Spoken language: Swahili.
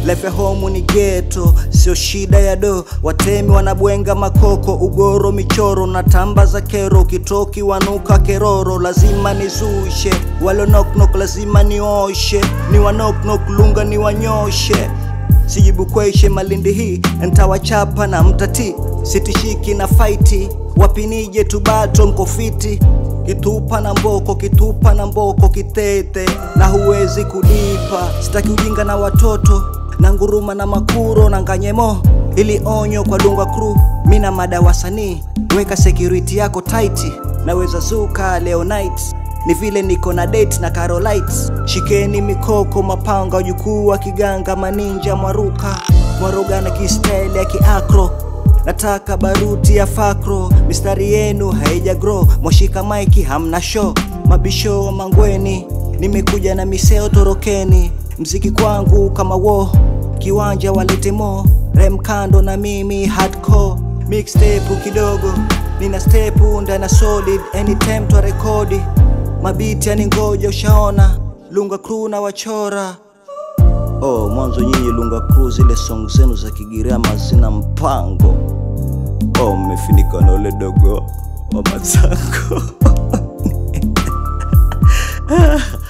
Life ya home ni geto, sio shida ya do. Watemi wanabwenga makoko, ugoro michoro na tamba za kero, kitoki wanuka keroro, lazima nizushe. Walo knock knock lazima nioshe, ni wa knock knock lunga ni wanyoshe. Sijibu kweishe Malindi hii ntawachapa na mtati, sitishiki na faiti, wapinije tubato nkofiti kitupa na mboko kitupa na mboko kitete na huwezi kulipa sitaki ujinga na watoto na nguruma na makuro na nganyemo ili onyo kwa dunga crew mina mada wasanii weka security yako tight naweza zuka leo night ni vile niko na date na Carolite shikeni mikoko mapanga jukuu wa kiganga maninja mwaruka mwaroga na kistyle ya kiakro nataka baruti ya fakro mistari yenu haija grow mwashika maiki hamna show mabisho wa mangweni nimekuja na miseo torokeni mziki kwangu kama wo kiwanja walete mo rem kando na mimi hardcore mixtape kidogo nina step ndana solid anytime twa rekodi mabiti yani ngoja ushaona lunga crew na wachora Oh, mwanzo nyinyi Lunga Crew zile song zenu za Kigiriama zina mpango. Oh, mmefinika na ule dogo wa Mazango.